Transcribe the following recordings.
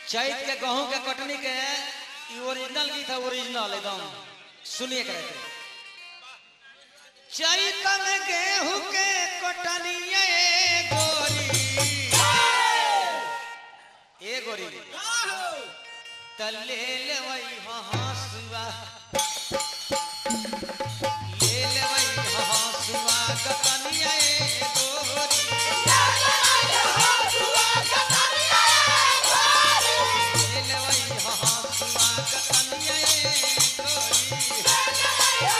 चैत के गेहूं के कटनी के ई ओरिजिनल गीत है ओरिजिनल एकदम सुनिए करे के चैत में गेहूं के कटनी ए गोरी ए गोरी तले ले वही हंसुआ ले ले वही हंसुआ कटनिया ए गोरी ले ले वही हंसुआ कटनिया ए गोरी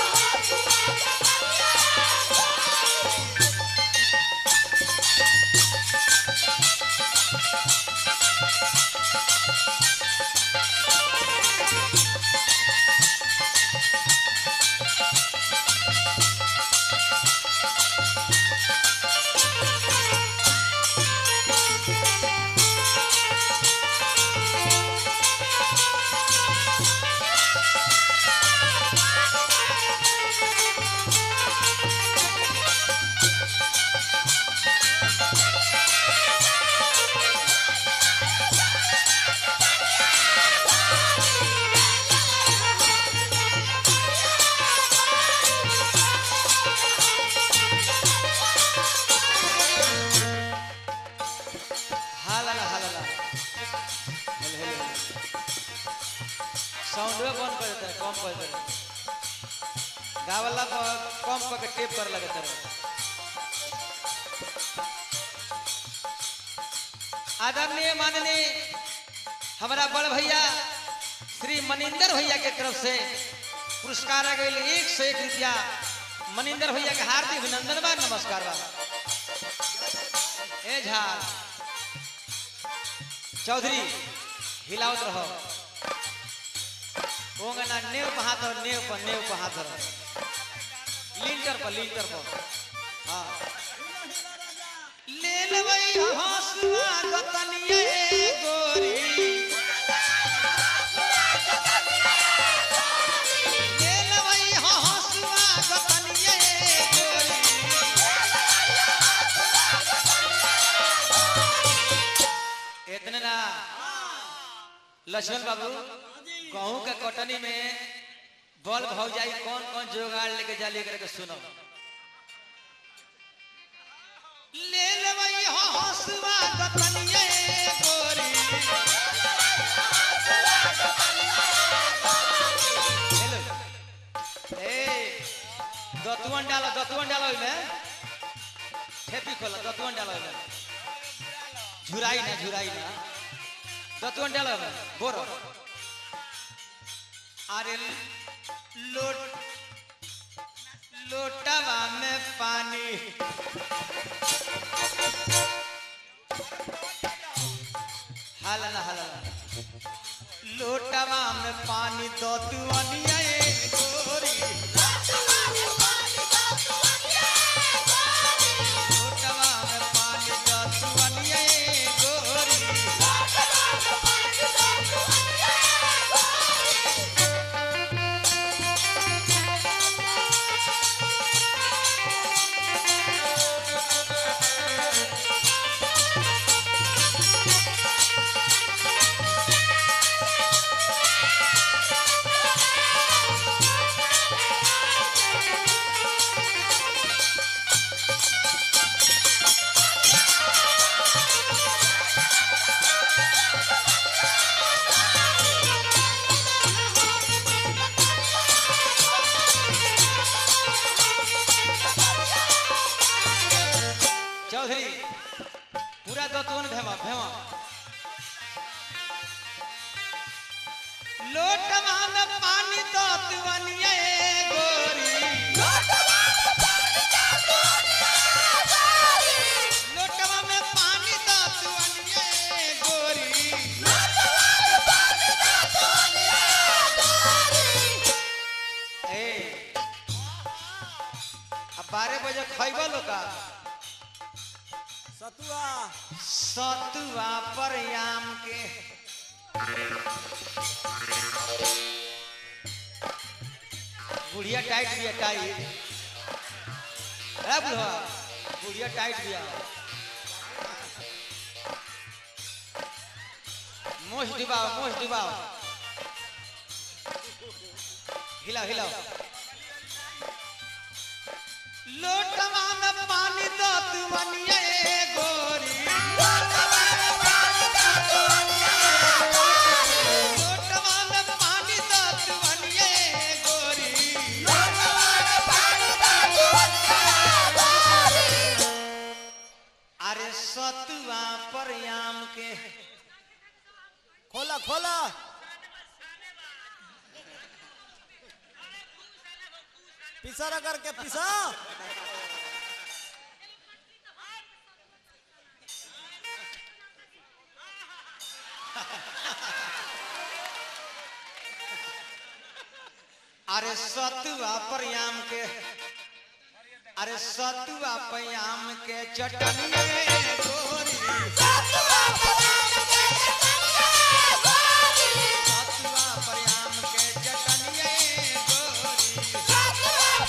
हालाला हालाला हेलो हेलो साउंड बंद कर देता है कम कर देता है गावला पर कम करके टेप कर लगता है आदरणीय माननीय हमारा बड़ भैया श्री मनिंदर भैया के तरफ से पुरस्कार आ गई एक सौ एक रुपया मनिंदर भैया के हार्दिक अभिनंदन बा नमस्कार बा ए झा चौधरी हिलावत रहो होंगे ना नेव पर हाथ धरो नेव पर नेव पर हाथ धरो लिंटर पर लिंटर पर हाँ ले लेबै हंसुआ गतनिए गोरी ले लेबै हंसुआ गतनिए गोरी इतने ना लक्ष्मण बाबू गेहूं के कटनी में बल भाव जाई कौन कौन जोगाड़ लेके जा लेकर के सुनो ले लेबै हंसुआ गतनिए गोरी हेलो ए दतुअन डालो दतुअन डालो ओइमे ठेपी खोलो दतुअन डालो ओइमे झुराई ना झुराई ना दतुअन डालो ओइमे बोरो अरे लोट लोटवा में पानी हाला ना हाला ना लोटवा में पानी दो तू अनिया ए गोरी लोटवा में पानी दो तू अनिया ए गोरी चौधरी पूरा दतवन भेमा भेमा लोटवा में पानी दतवनिया ए गोरी लोटवा में पानी दतवनिया ए गोरी ए अब बारह बजे खैबा लोका सतुआ सतुआ पर आम के बुढ़िया टाइट भी है टाइट है बुढ़वा बुढ़िया टाइट भी है मोश डुबाओ मोश डुबाओ हिलाओ हिलाओ लोटवा में पानी दो तू मनिए गोरी लोटवा में पानी दो तू मनिए गोरी अरे सतुआ पर आम के खोला खोला पिसा रगड़ के पिसा अरे सतुआ पर आम के अरे सतुआ पर आम के चटनिए गोरी सतुआ पर आम के चटनिए गोरी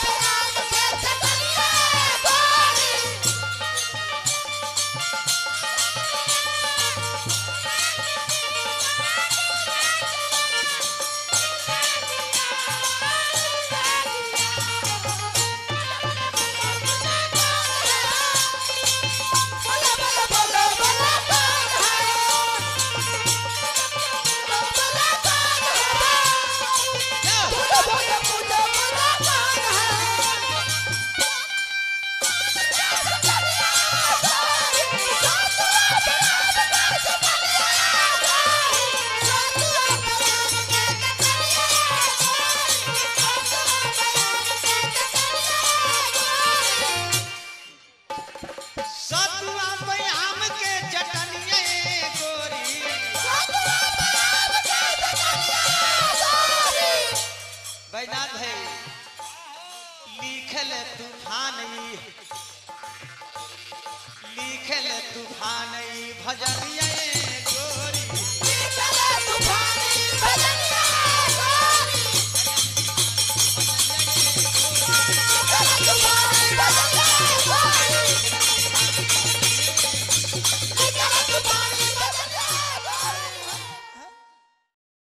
सतुआ पर आम के चटनिए गोरी बैनाथ है लिखल तूफान ई लिखल तूफान ई भजनिया